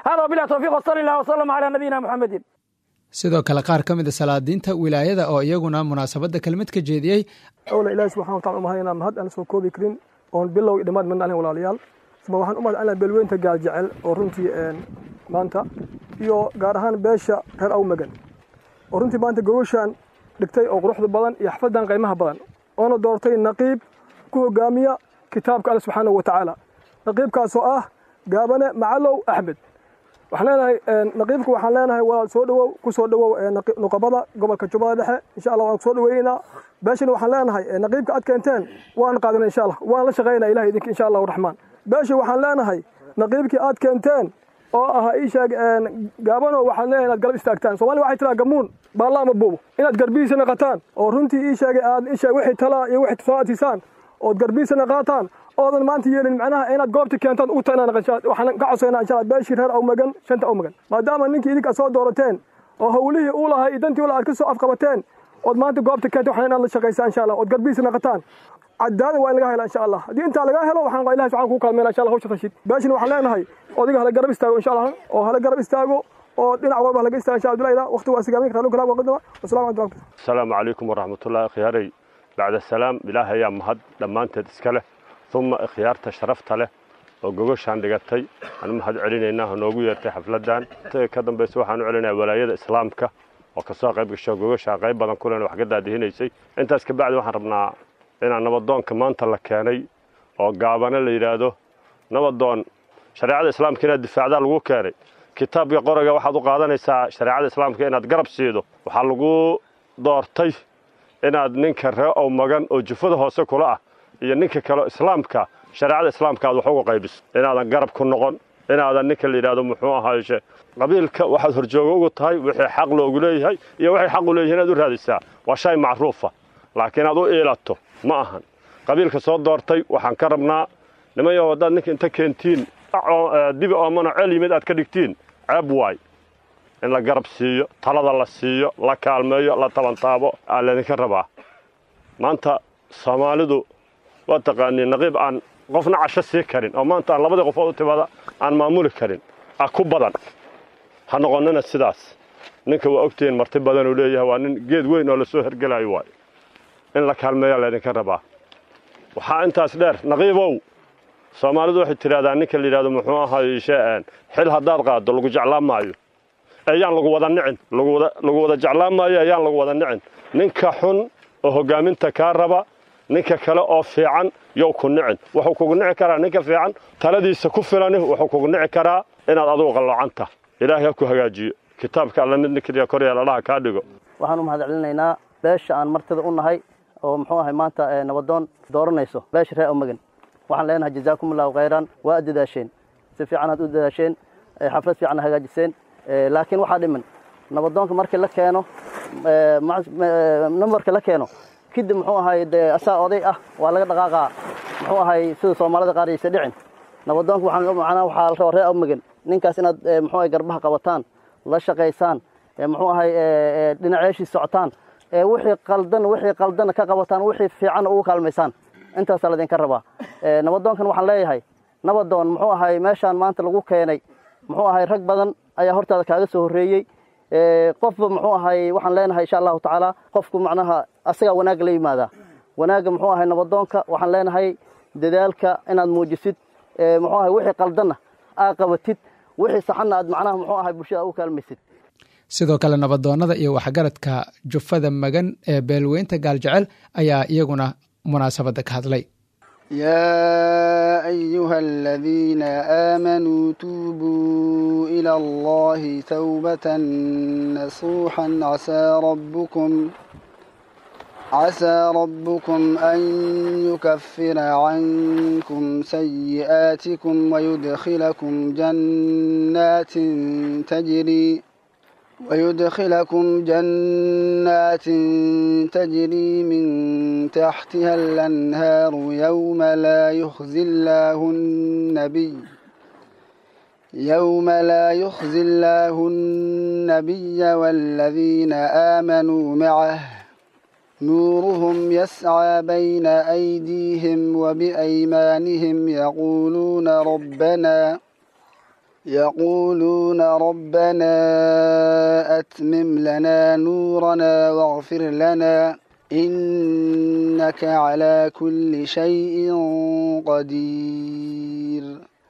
[SPEAKER 16] hada wabilahi towfiiq wasali allah wasalam calaa nabiyina muxamedin
[SPEAKER 2] sidoo kale qaar ka mid a salaadiinta wilaayada oo iyaguna munaasabadda kelmad ka jeediyey
[SPEAKER 17] awla ilaahi subxana watacala umahadinaa mahad aan soo koobi karin oon bilow iyo dhammaad midna ahayn walaalayaal isma waxaan u mahad celinaa beelweynta gaal jecel oo runtii maanta iyo gaar ahaan beesha reer awmagan oo runtii maanta gogoshaan dhigtay oo quruxda badan iyo xafaddan qiimaha badan oona doortay naqiib ku hogaamiya kitaabka alle subxaanahu wa tacaala naqiibkaasoo ah gaabane macalow axmed waxaan leenahay naqiibka waxaan leenahay walaal soo dhowow ku soo dhowow nuqabada gobolka jubbada dhexe insha allah waan ku soo dhoweynaynaa beeshana waxaan leenahay naqiibka aad keenteen waan qaadana insha allah waan la shaqaynaa ilahay idinka insha allahu raxmaan beesha waxaan leenahay naqiibkii aad keenteen oo ah ii sheeg gaabano waxaan leenahay inaad garab istaagtaan soomaliya waxay tiraa gamuun baalla ama buubo inaad garbihiisa naqataan oo runtii ii sheegay aad ii sheeg wixii talaa iyo wixii soo atisaan ood garbihiisa naqaataan oodan maanta yeelin macnaha inaad goobta keentaan ugu tagnaa waxaan ka codsaynaa insha allah beeshii reer awmagan shanta awmagan maadaama ninkii idinka soo doorateen oo hawlihii uu lahay iyo dantii ula aad ka soo afqabateen ood maanta goobta keenta waxaan inaad la shaqaysaan insha allah ood garbihiisa naqataan cadaalad waa in laga hela insha allah haddii intaa laga helo waxaan ilahi subxana kuu kaalmeyna insha allah hawsha rashid beeshina waxaan leenahay odiga hala garab istaago insha allah oo hala garab istaago oo dhinac walba halaga istaago insha abdullahi waqti waa sigaamin kartaa kalaam waqadama wasalamu calaykum
[SPEAKER 18] asalaamu calaykum waraxmatullahi khiyaaray bacda salaam ilaah ayaa mahad dhammaanteed iska leh uma ikhyaarta sharafta leh oo gogoshaan dhigatay aan mahad celinaynaa noogu yeertay xafladdan ka dambaysa waxaan u celinaya walaayada islaamka oo kasoo qayb gasho gogoshaan qayb badan kulena wax ka daadihinaysay intaas kabacdi waxaan rabnaa inaan nabadoonka maanta la keenay oo gaabane la yidhaahdo nabadoon shareecada islaamka inaad difaacdaa lagu keenay kitaabka qoriga waxaad u qaadanaysaa shareecada islaamka inaad garab siido waxaa lagu doortay inaad ninka ree ow magan oo jufada hoose kula ah iyo ninka kaleo islaamka shareecada islaamka aad wax uga qaybiso inaadan garab ku noqon inaadan ninka la yidhahdo muxuu ahaayeshe qabiilka waxaad horjooga ugu tahay wixii xaq loogu leeyahay iyo waxay xaq u leeyihin inaad u raadisaa waa shay macruufa laakiin aad u iilato ma ahan qabiilka soo doortay waxaan ka rabnaa nimanyo haddaad ninka inta keentiin dibi oomano ceel yimid aad ka dhigtiin ceeb waay in la garab siiyo talada la siiyo la kaalmeeyo la tabantaabo aa laydinka rabaa maanta soomaalidu waa taqaanii naqiib aan qofna casho sii karin oo maanta aan labadii qofood u timaada aan maamuli karin ah ku badan ha noqonnina sidaas ninka waa ogtihiin marti badanuu leeyahay waa nin geed weyn oo lasoo hergelayo waayo in la kaalmeeyaa laydinka rabaa waxaa intaas dheer naqiibow soomaalidu waxay tidhahdaa ninka la yidhahdo muxuu ahaay shee'een xil haddaad qaaddo lagu jeclaan maayo ayaan lagu wada nicin lagu wada jeclaan maayo ayaan lagu wada nicin ninka xun oo hoggaaminta kaa raba ninka kale oo fiican yow ku nicin wuxuu kugu nici karaa ninka fiican taladiisa ku filani wuxuu kugu nici karaa inaad adugu qalloocanta ilaahay ha ku hagaajiyo kitaabka alla mid nikriya koryaal allaha kaa dhigo
[SPEAKER 19] waxaan u mahad celinaynaa beesha aan martida u nahay oo muxuu ahay maanta nabadoon dooranayso beesha reer omagan waxaan leenahay jazaakum allahu khayran waa dadaasheen si fiican aad u dadaasheen xaflad fiican hagaajiseen laakiin waxaa dhiman nabadoonka markii la keeno nambarka la keeno kadib muxuu ahay dee asaa oday ah waa laga dhaqaaqaa muxuu ahay sida soomaalida qaar aysa dhicin nabadoonka waxaan macnaha waxaa la rabaa reer omagan ninkaas inaad muxuu ahay garbaha qabataan la shaqaysaan muxuu ahay dhinaceeshii socotaan wixii qaldan wixii qaldan ka qabataan wixii fiican ugu kaalmaysaan intaasaa laydinka rabaa nabadoonkan waxaan leeyahay nabadoon muxuu ahay meeshaan maanta lagu keenay muxuu ahay rag badan ayaa hortaada kaaga soo horreeyey qofba muxuu ahay waxaan leenahay insha allahu tacaala qofku macnaha asagaa wanaagga la yimaadaa wanaagga muxuu ahay nabadoonka waxaan leenahay dadaalka inaad muujisid muxuu ahay wixii qaldanna aad qabatid wixii saxanna aad macnaha muxuu ahay bulshada ugu kaalmaysid
[SPEAKER 2] sidoo kale nabadoonnada iyo waxgaradka jufada magan ee beelweynta gaaljecel ayaa iyaguna munaasabadda ka hadlay
[SPEAKER 20] يا أيها الذين آمنوا توبوا إلى الله توبة نصوحا عسى ربكم عسى ربكم أن يكفر عنكم سيئاتكم ويدخلكم جنات تجري ويدخلكم جنات تجري من تحتها الأنهار يوم لا يخزي الله النبي يوم لا يخزي الله النبي والذين آمنوا معه نورهم يسعى بين أيديهم وبأيمانهم يقولون ربنا يقولون ربنا أتمم لنا نورنا واغفر لنا إنك على كل شيء قدير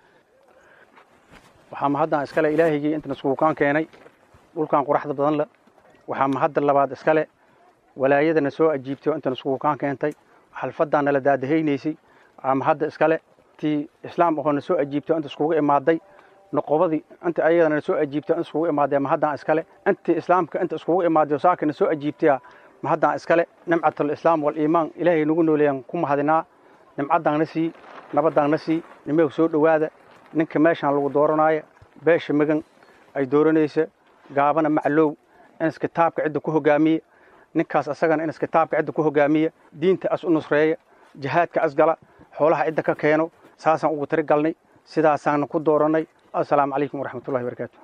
[SPEAKER 21] waxaa mahaddan iskale ilaahigii intan iskuukaan keenay dhulkan quraxda badan le waxaa mahadda labaad iskale walaayadana soo ajiibtay oo intan iskuukaan keentay xalfaddan nala daadahaynaysay waxaa mahadda iskale tii islaam ahoo na soo ajiibtay oo inta iskugu imaaday noqobadii inta ayadana na soo ajiibtay inta iskugu imaadee mahaddan iskale intii islaamka inta iskugu imaaday oo saaka na soo ajiibtaya mahaddan iskale nimcatul islaam wal iimaan ilaahay nagu nooleeyaan ku mahadinaa nimcaddan na sii nabaddan na sii nimeeg soo dhowaada ninka meeshaan lagu dooranaayo beesha magan ay dooranaysa gaabana maclow in iskitaabka cidda ku hogaamiya ninkaas asagana in iskitaabka cidda ku hogaamiya diinta as u nusreeya jihaadka as gala xoolaha cidda ka keeno saasaan ugu tiri galnay sidaasaana ku doorannay assalaamu calaykum waraxmatullahi barakaatu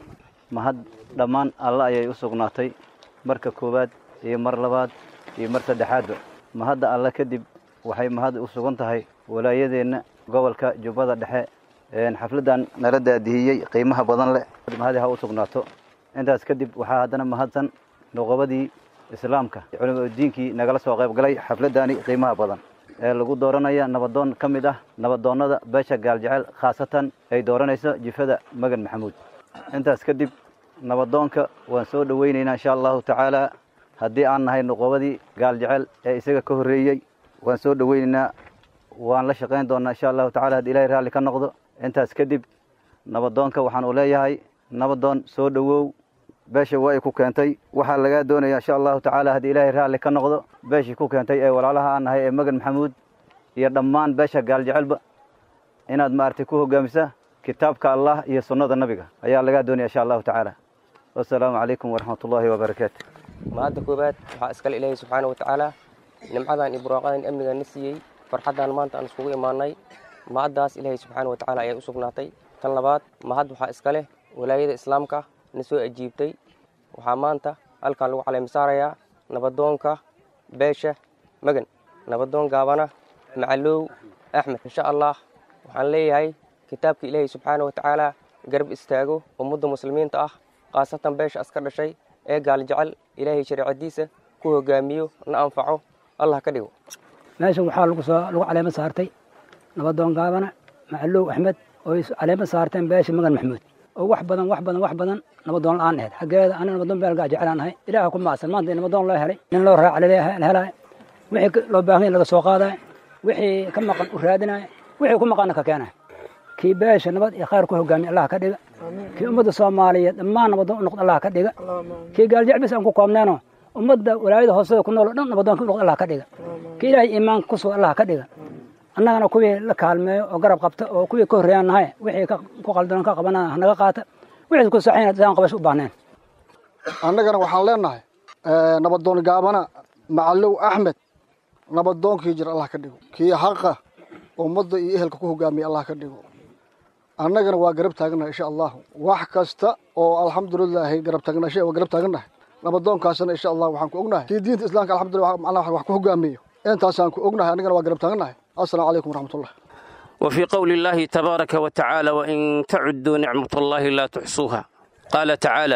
[SPEAKER 22] mahad dhammaan alla ayay u sugnaatay marka koowaad iyo mar labaad iyo mar saddexaadba mahadda alle kadib waxay mahad u sugan tahay walaayadeenna gobolka jubbada dhexe xafladdan nala daadihiyey qiimaha badan leh mahadi ha u sugnaato intaas kadib waxaa haddana mahadsan noqobadii islaamka culimadiinkii nagala soo qayb galay xafladdaani qiimaha badan ee lagu dooranaya nabadoon ka mid ah nabadoonnada beesha gaaljecel khaasatan ay dooranayso jifada magan maxamuud intaas kadib nabadoonka waan soo dhowaynaynaa insha allahu tacaala haddii aan nahay noqobadii gaaljecel ee isaga ka horreeyey waan soo dhowaynaynaa waan la shaqayn doonnaa insha allahu tacala haddii ilahay raalli ka noqdo intaas kadib nabadoonka waxaan u leeyahay nabadoon soo dhowow beesha waa ay ku keentay waxaa lagaa doonaya insha allahu tacaala haddii ilaahay raalli ka noqdo beeshii ku keentay ee walaalaha aan nahay ee magan maxamuud iyo dhammaan beesha gaaljecelba inaad maaragtay ku hogaamisa kitaabka allah iyo sunnada nabiga ayaa lagaa doonaya insha allahu tacaala wassalaamu calaykum waraxmat ullaahi wabarakaatu
[SPEAKER 23] mahadda koowaad waxaa iskale ilaahay subxaana wa tacaala nimcadan iyo burwaaqadan amniga na siiyey farxaddan maanta aan iskugu imaanay mahaddaas ilaahay subxaana wa tacaala ayaa u sugnaatay tan labaad mahad waxaa iska leh walaayada islaamka na soo ajiibtay waxaa maanta halkan lagu caleemisaarayaa nabadoonka beesha magan nabadoon gaabana macalow axmed insha allah waxaan leeyahay kitaabka ilaahay subxaana wa tacaala garab istaago ummadda muslimiinta ah khaasatan beesha aska dhashay ee gaaljecel ilaahay shareecadiisa ku hogaamiyo na anfaco allah ka dhigo
[SPEAKER 24] meeshan waxaa lagu soo lagu caleemo saartay nabadoon gaabana macalow axmed oo ay caleemo saarteen beesha magan maxamuud oo wax badan wax badan wax badan nabadoon la-aan ahayd xaggeeda aniga nabadoon beelgaa jeclaan ahay ilaaha ku maacsan maanta in nabadoon loo helay nin loo raaca la helaya wixii loo baahan yahay laga soo qaadaya wixii ka maqan u raadinaya wixii ku maqanna ka keenaya kii beesha nabad iyo khayr ku hogaamiya allah ka dhiga kii ummadda soomaaliyeed dhammaan nabadoon u noqd allah ka dhiga kii gaaljecel bis aan ku koobneenoo ummadda walaayada hoosada ku nool o dhan nabadoonka u noqd allah ka dhiga kii ilaahay iimaanka ku suga allah ka dhiga annagana kuwii la kaalmeeyo oo garab qabta oo kuwii ka horreeyaan nahay wixii ku qaldanon ka qabana hanaga qaata wixii ku saxayna daan qabasho u baahneen
[SPEAKER 25] annagana waxaan leenahay nabadoon gaabana macalow axmed nabadoonkii jir allah ka dhigo kii haqa ummadda iyo ehelka ku hogaamiya allah ka dhigo annagana waa garab taagannahay insha allahu wax kasta oo alxamdulilaahi garab taagnashe waa garab taagannahay nabadoonkaasna insha allah waxaan ku ognahay kii diinta islaamka alxamdulillah macnaha wax ku hogaamiyo intaasaan ku ognahay annagana waa garab taagannahay السلام عليكم ورحمة الله
[SPEAKER 26] وفي قول الله تبارك وتعالى وإن تعدوا نعمة الله لا تحصوها قال تعالى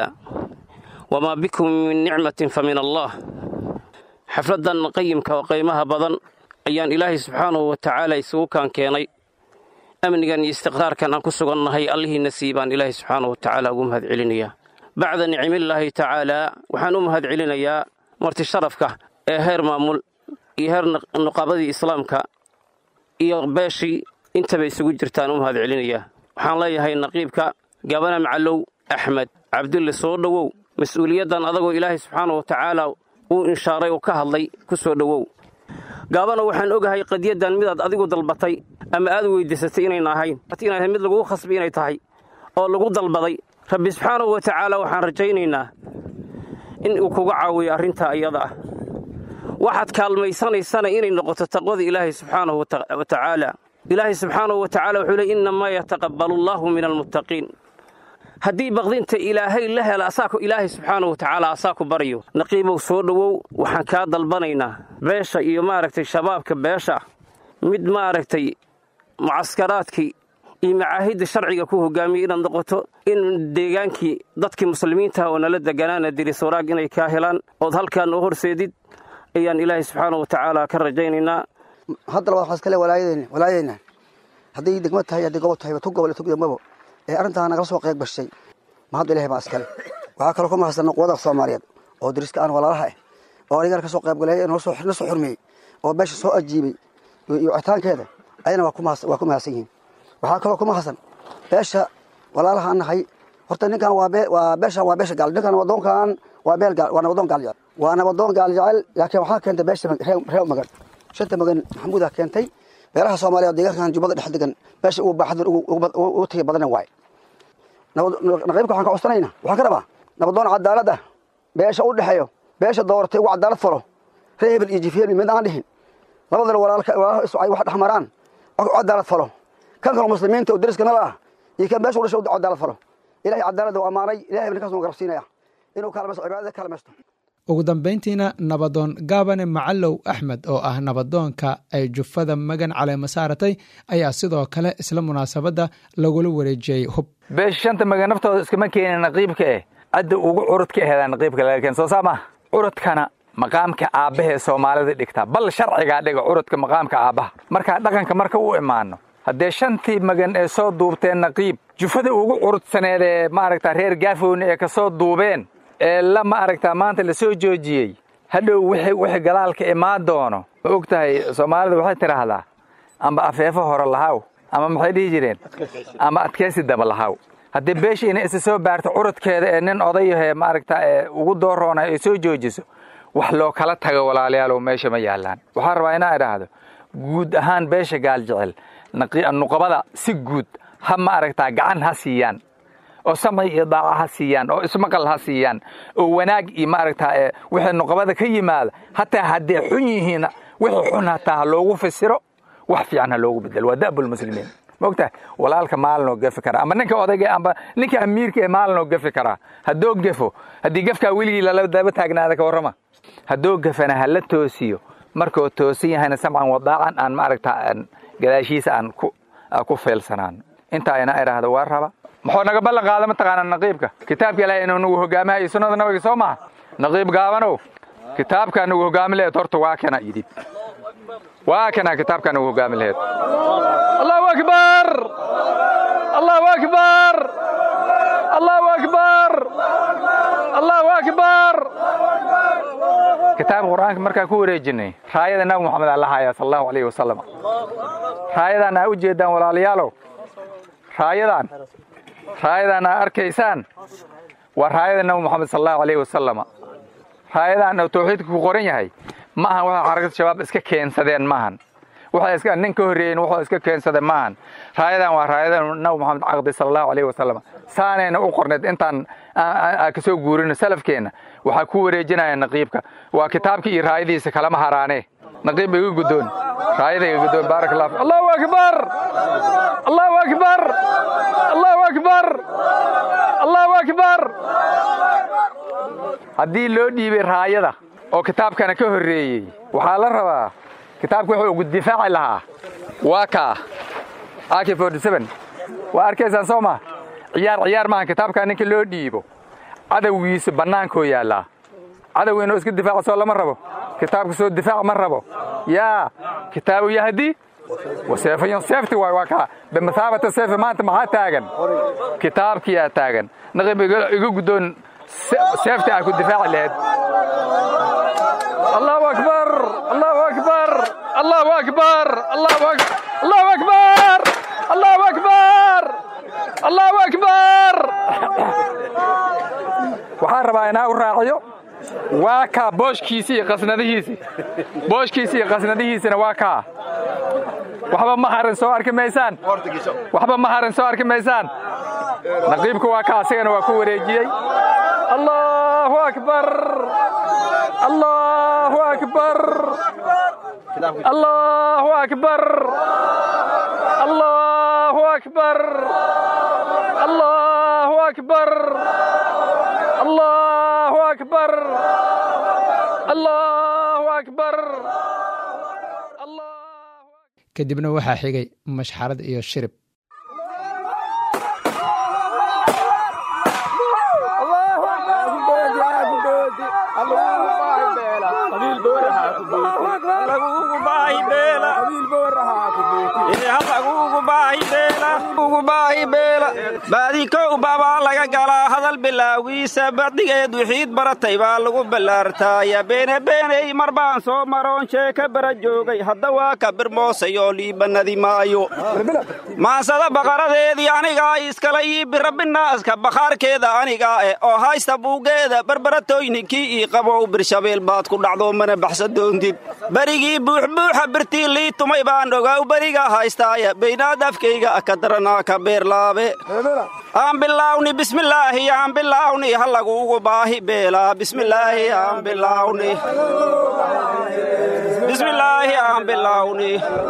[SPEAKER 26] وما بكم من نعمة فمن الله حفلدا قيمك وقيمها بدن أيان إلهي سبحانه وتعالى يسوء كان كيني أمنيا استقرار كان أنكو سغن هي الله نسيبان إلهي سبحانه وتعالى أقوم هذا علنيا بعد نعم الله تعالى وحنوم هذا علنيا مرتي شرفك هير مامول هير نقابة إسلامك iyo beeshii intaba isugu jirtaan u mahad celinayaa waxaan leeyahay naqiibka gabana macalow axmed cabdulle soo dhowow mas-uuliyaddan adagoo ilaahay subxaana wa tacaala uu inshaaray oo ka hadlay ku soo dhowow gaabana waxaan ogahay qadiyaddan midaad adigu dalbatay ama aad weydiisatay inayna ahayn inay mid lagugu khasbi inay tahay oo lagu dalbaday rabbi subxaanahu wa tacaala waxaan rajaynaynaa in uu kuga caawiyo arrintaa iyada ah waxaad kaalmaysanaysana inay noqoto taqwada ilaahay subxaanahu wa tacaala ilaahay subxaanahu wa tacaala wuxuu leey innamaa yataqabbalu allaahu min almuttaqiin haddii baqdinta ilaahay la hela asaako ilaahay subxaanahu wa tacaala asaa ku baryo naqiibow soo dhowow waxaan kaa dalbanaynaa beesha iyo maaragtay shabaabka beesha mid maaragtay mucaskaraadkii iyo macaahidda sharciga ku hogaamiya inaad noqoto in deegaankii dadkii muslimiinta oo nala deganaana diris waraag inay kaa helaan ood halkaa noo horseedid ayaan ilaahay subxaana wa tacaala ka rajaynaynaa
[SPEAKER 20] hadda labaad waxaa iskale walaayadeen walaayadeenna hadday degmo tahay hadday gobol tahay tu gobol tu degmabo ee arrintaa nagala soo qayb gashay ma hadda ilahay baa iskale waxaa kaloo ku mahadsan quwada soomaaliyeed oo dariska aan walaalaha ah oo anigana ka soo qayb galay na soo xurmeeyey oo beesha soo ajiibay iyo wicitaankeeda ayana waa ku mahadsan yihiin waxaa kaloo ku mahadsan beesha walaalaha an nahay horta ninkan waa beeshan waa beesha gaal ninkan wadoonkan waa beel gaal waa nabadoon gaal jecel waa nabadoon gaal jecel laakiin waxaa keentay beesha reer magan shanta magan maxamuudaa keentay beelaha soomaaliya oo deegaankan jubbada dhex degan beesha ugu baaxaddan ugu tagi badana waaye naqiibka waxaan ka codsanayna waxaan ka rabaa nabadoon cadaalad ah beesha u dhexeeyo beesha dooratay ugu cadaalad falo reer hebel iyo jifhebel mid aan dhihin labadana walaalaha isu ay wax dhexmaraan u cadaalad falo kan kaloo muslimiinta oo deriska nala ah iyo kan beesha u dhashay u cadaalad falo ilahay cadaaladda u ammaanay ilahay ninkaas nu garabsiinaya inuu kaalmaysto cibaadada kaalmaysto
[SPEAKER 2] ugu dambayntiina nabadoon gaabane macalow axmed oo ah nabadoonka ay jufada magan caleema saaratay ayaa sidoo kale isla munaasabadda lagula wareejiyey hub
[SPEAKER 1] beesha shanta magan naftooda iskama keenin naqiibka eh cadda ugu curudka aheedaa naqiibka laga keen soo saa maha curudkana maqaamka aabbahee soomaalida dhigtaa bal sharcigaa dhiga curudka maqaamka aabbaha markaa dhaqanka marka u imaano haddee shantii magan ee soo duubteen naqiib jufada ugu curudsaneed ee maaragta reer gaafowni ee ka soo duubeen ee la maaragtaa maanta la soo joojiyey hadhow wixii gadaalka imaan doono ma og tahay soomaalida waxay tidhaahdaa amba afeefo hore lahaw ama maxay dhihi jireen ama adkaysi daba lahaw haddii beesha inay isa soo baarto curudkeeda ee nin odayahee maaragta ee ugu dooroona ay soo joojiso wax loo kala tago walaalayaalow meesha ma yaallaan waxaan rabaa inaa idhaahdo guud ahaan beesha gaal jecel nuqabada si guud ha ma aragtaa gacan ha siiyaan oo samci iyo daaca ha siiyaan oo ismaqal ha siiyaan oo wanaag iyo maaragtaa ee wixii nuqabada ka yimaada hataa hadday xun yihiin wixii xun hataa ha loogu fasiro wax fiican ha loogu bedelo waa da'bulmuslimiin maogtahay walaalka maalinoo gefi karaa ama ninka odayga amba ninka amiirka ee maalinoo gefi karaa haddoo gefo haddii gefkaa weligii lala daba taagnaada ka warrama haddoo gefana ha la toosiyo markuu toosan yahayna samcan wadaacan aan maaragtaa gadaashiisa aan ku feelsanaan intaa ina idhaahdo waa raba muxuu naga ballan qaada mataqaanaa naqiibka kitaabka ilaahay inuu nagu hogaamaha iyo sunnada nabiga soo maha naqiib gaabanow kitaabkaa nagu hogaami laheed horta waa kana yidhib waa kana kitaabkaa nagu hogaami laheed allahu akbar allahu akbar allahu akbar allahu akbar kitaabka qur'aanka markaan ku wareejinay raayada nabi moxamed aa la haya sal allahu alayhi wasalam raayadaan aa u jeedaan walaalayaalow raayadan raayadan aa arkaysaan waa raayada nabi moxamed sal allahu alayhi wasalama raayadan oo tawxiidka ku qoran yahay ma ahan waxay xarakada shabaab iska keensadeen maahan waxay iska nin ka horreeyen wuxuu iska keensaday maahan raayadan waa raayada nabi moxamed caqdi sal allahu alayhi wasalam saanayna u qorneed intaan ka soo guurino salafkeenna waxaa ku wareejinaya naqiibka waa kitaabka iyo raayadiisa kalama haraane naqiib iga guddoon raayada iga guddoon baarak allah allahu akbar allahu akbar allahu akbar allahu akbar haddii loo dhiibay raayada oo kitaabkana ka horreeyey waxaa la rabaa kitaabka wuxuu ugu difaaci lahaa waa kaa ak waa arkaysaan soo ma ciyaar ciyaar maaha kitaabkaa ninka loo dhiibo cadowgiisa bannaankoo yaallaa cadow inuu iska difaaco soo lama rabo kitaabka soo difaac ma rabo yaa kitaabu yahdi waseefayon seefti waay waa kaa bimathaabata seefi maanta maxaa taagan kitaabkiyaa taagan naqib iga guddoon seefti aa ku difaaci laheyd allahu akbar allahu akbar allahu akbar allahu allahu akbar allahu akbar allahu akbar waxaan rabaa inaa u raaciyo waa kaa booshkiisi iyo qasnadihiisi booshkiisi iyo qasnadihiisina waa kaa waxba ma harin soo arki maysaan waxba ma harin soo arki maysaan naqiibku waa kaa asigana waa ku wareejiyey allahu akbar allahu akbar allahu akbar allahu akbar allahu akbar allahu akbar allahu akbar
[SPEAKER 2] kadibna waxaa xigay mashxarad iyo shirib
[SPEAKER 3] beela ugu baahi beela baadikow babaa laga galaa hadal bilaawiisa bacdigeed wixiid baratay baa lagu ballaartaaya beene beeney mar baan soo maroon sheeka bara joogay hadda waa ka birmoosay oo liibanadi maayo maansada baqaradeedii anigaa iskala ii birabinaaska bakhaarkeeda anigaa eh oo haysta buugeeda barbaratoyninkii ii qabow birshabeel baad ku dhacdo mana baxsa doontid berigii buuxbuuxa birtii lii tumay baan ogaw beriga haystaaya baynaad afkayga ka daranaa ka beerlaabe aan bilaawni bismillaahi aan bilaawni ha laguugu baahi beelaa bismillaahi aan bilaawni bismillaahi aan bilaawni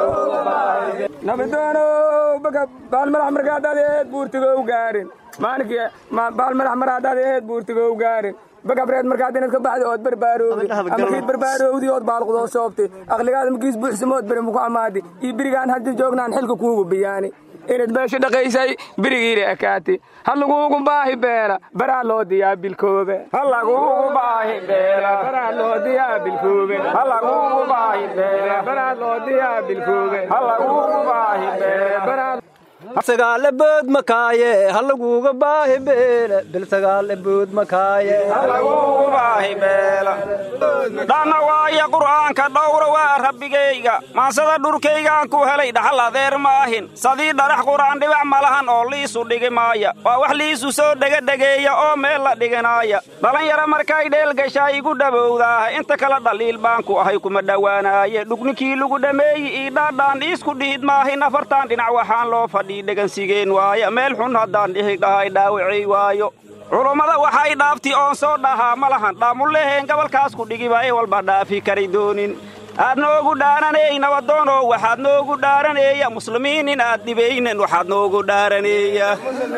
[SPEAKER 6] nabadoonow baga baalmadax markaadaad eed buurtigow gaarin maalinkii baalmadax maraadaad eed buurtigow gaarin bagabreed markaad inaad ka baxda ood barbaarowdi ama kiid barbaarowdi ood baalqudoo soobtay aqligaada makiis buuxsamood beri muku ammaadi iyo berigaan haddi joognaan xilka kuugu biyaani inaad beesha dhaqaysay berigiina ekaati ha laguugu baahi beela baraa loo diyaa bilkoobe ha laguugu baahi beela baraa loo diyaa bilkoobe ha laguugu baahi beela baraa loo diyaa bilkoobe ha laguugu baahi beela baraa
[SPEAKER 3] sagaale bood makaaye ha laguuga baahi beele bil sagaale bood makaaye halaguugu baahi beela dhanna waaya qur'aanka dhowra waa rabbigayga maansada dhurkaygaan ku helay dhaxal adeer maahin sadii dharax qur'aan dhibac malahan oo liisu dhigi maaya waa wax liisu soo dhegadhegeeya oo meel la dhiganaaya dhallinyaro markay dheelgashaa igu dhabowdaaha inta kale dhaliil baan ku ahay kuma dhowaanaaye dhugninkii lagu dhammeeyi ii dhaadhaan iisku dhiid maahin afartan dhinac waxaan loo fadhii dhegansigeen waaya meel xun haddaan dhihi dhahay dhaawacay waayo culummada waxay dhaafti oon soo dhahaa ma lahan dhaamuleheen gobolkaas ku dhigiba ee walba dhaafi kari doonin aad noogu dhaaraneey nabadoonow waxaad noogu dhaaraneeya muslimiin in aad dhibaynen waxaad noogu dhaaraneeya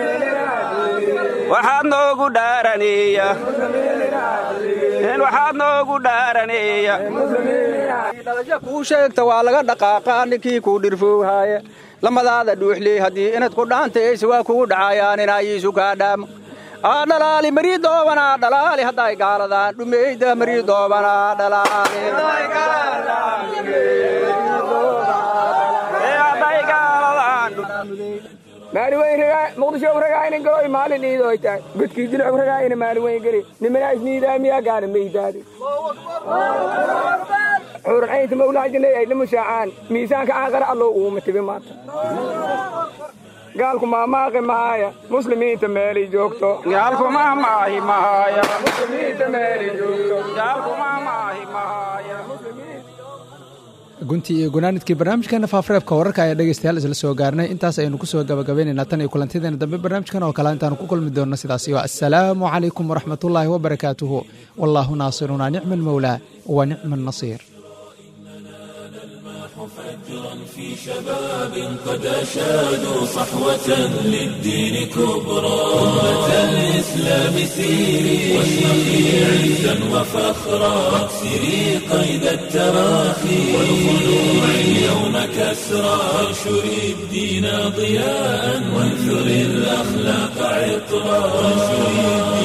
[SPEAKER 3] waxaad noogu dhaaraneeya waxaad noogu dhaaraneeya dhalasho kuu sheegta waa laga dhaqaaqaa ninkii kuu dhirfowhaaye lamadaada dhuuxley haddii inad ku dhaantayse waa kugu dhacayaan inaayiisu kaa dhaamo aa dhalaali marii doobanaa dhalaali hadday gaaladaan dhumeyda marii doobanaa dhalaali
[SPEAKER 6] maalin weyn ragaa muqdisho ragaa inan galoy maalin iidooy tahay godkii dilcog ragaa ina maalin weyn geli nimana isniidaamiyaa gaana maydaadi xuuran caynta mawlaajinay ay lamushaacaan miisaanka aaqara allow uuma tibi maanta gaalku maamaaqi mahaaya muslimiinta meelay joogto gaalku maamaahi mahaaya muslimiinta meelay joogto gaalku maamaahi mahaaya
[SPEAKER 2] guntii iyo gunaanidkii barnaamijkeena faafareebka wararka ayaa dhegeystayaal isla soo gaarnay intaas aynu kusoo gabagabaynaynaa tan iyo kulantideena dambe barnaamijkan oo kale intaanu ku kulmi doonno sidaas iyo assalaamu calaykum waraxmatullaahi wabarakaatuhu wallaahu naasiruna nicma almawlaa wa nicma annasiir
[SPEAKER 7] فجرا في شباب قد أشادوا صحوة للدين كبرى أمة الإسلام سيري واشرقي عزا وفخرا واكسري قيد التراخي والخلوع اليوم كسرى وانشري الدين ضياء وانثري الأخلاق عطرا وانشري